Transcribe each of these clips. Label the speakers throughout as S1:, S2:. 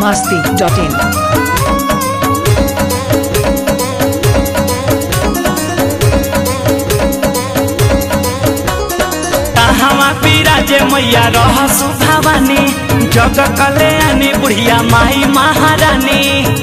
S1: masti.in.
S2: कहवा बिराजे मैया रह सुभावानी जग कल्याणी बुढ़िया माई महारानी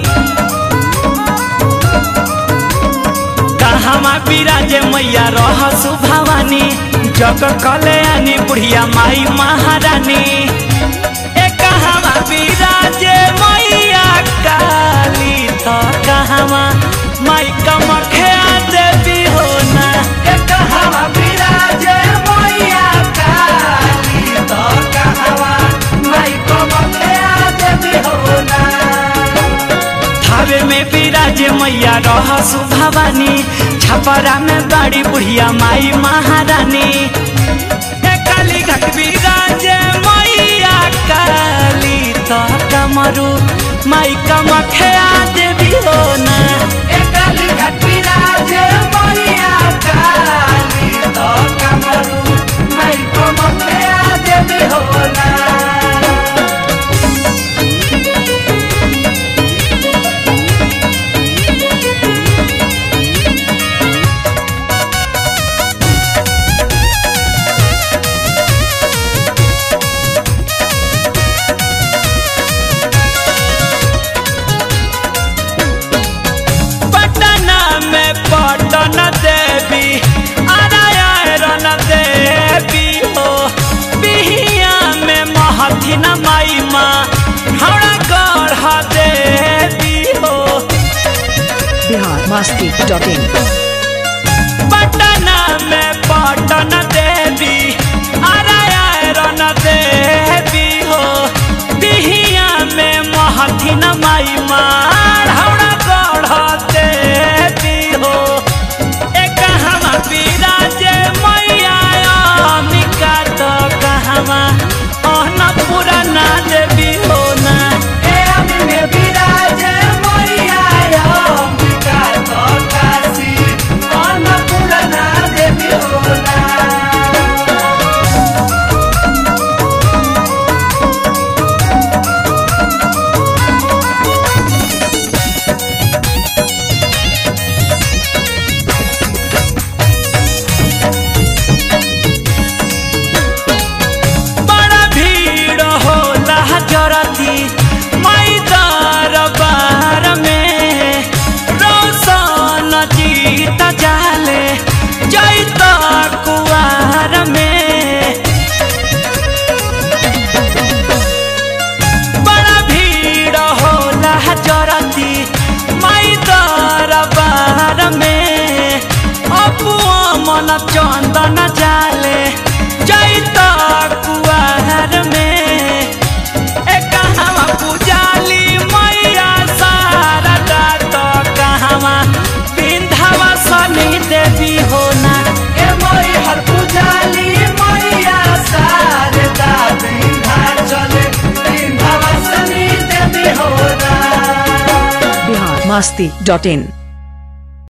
S2: कहवा बिराजे मैया रह सुभावानी जग कल्याणी बुढ़िया माई महारानी ए कहवा बिराजे मैया काली तो कहवा माई कमख्या देवी हो ना ए कहवा बिराजे मैया काली तो कहवा माई कमख्या देवी हो ना थावे में बिराजे मैया रह सुभावानी छपरा में बड़ी बुढ़िया माई महारानी ए काली घाट बिराजे मैया काली तो कमरू माई कमखया देवी हो ना ए काली घाट बिराजे मैया काली तो कमरू माई कमखया देवी हो ना पटना में पटन देवी नारायण देवी हो बिहिया में महथिन माई माँ हरा गढ़ देवी हो
S1: Bihar masti.in.
S2: पटना में पटन देवी नारायण देवी हो बिहिया में महथिन माई माँ हरा गढ़ देवी हो एक कहवा बिराजे मैया अम्बिका तो कहवा अन्नपूर्णा देवी हो ना ए अम्बिके बिराजे मैया अम्बिका तो काशी अन्नपूर्णा देवी हो ना बड़ा भीड़ होला जरती मई दरबार में रोशन जीत जाले जैत कुआर में बड़ा भीड़ होला जरती मई दरबार में अपुआ मन चंदन जाले जैत कुआर में ए कहवा पुजाली मैया शारदा तो कहवा बिंधवा सनी देवी हो ना ए मोई हर पुजाली मैया शारदा बिंधा चले बिंधवा सनी देवी हो ना
S1: Bihar masti.in.